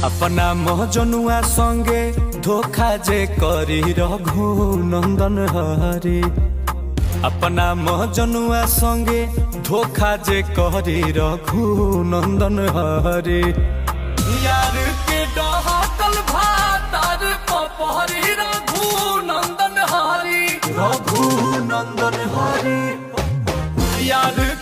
अपना महजनुआ संगे धोखा जे करी रघु नंदन हरे अपना महजनुआ संगे धोखा जे करी रघु नंदन हरे यार के डहकल भातार पपहरी रघु नंदन हरी रघु नंदन हरी यार